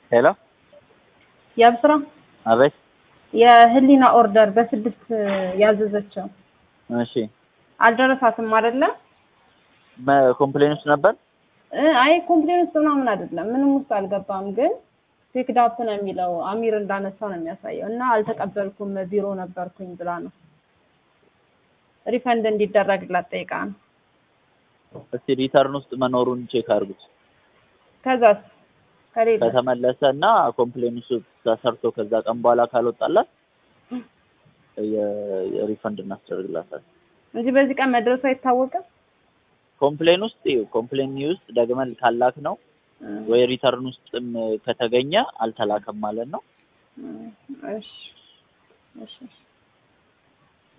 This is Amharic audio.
ሄሎ የአብስራ አቤት። የህሊና ኦርደር በስድስት ያዘዘችው እሺ አልደረሳትም አይደለ? ኮምፕሌን ውስጥ ነበር። እ አይ ኮምፕሌን ውስጥ ምናምን አይደለም፣ ምንም ውስጥ አልገባም። ግን ፒክድ አፕ ነው የሚለው አሚር እንዳነሳው ነው የሚያሳየው። እና አልተቀበልኩም ቢሮ ነበርኩኝ ብላ ነው ሪፈንድ እንዲደረግላት ጠይቃ ነው። እስቲ ሪተርን ውስጥ መኖሩን ቼክ አድርጉት። ከዛስ ከሌለ ከተመለሰ እና ኮምፕሌን ውስጥ ተሰርቶ ከዛ ቀን በኋላ ካልወጣላት የ- የሪፈንድ እናስደርግላታለን። እንጂ በዚህ ቀን መድረሱ አይታወቅም። ኮምፕሌን ውስጥ ኮምፕሌን ውስጥ ደግመን ካላክ ነው እ ወይ ሪተርን ውስጥም ከተገኘ አልተላከም ማለት ነው። እ እሺ እሺ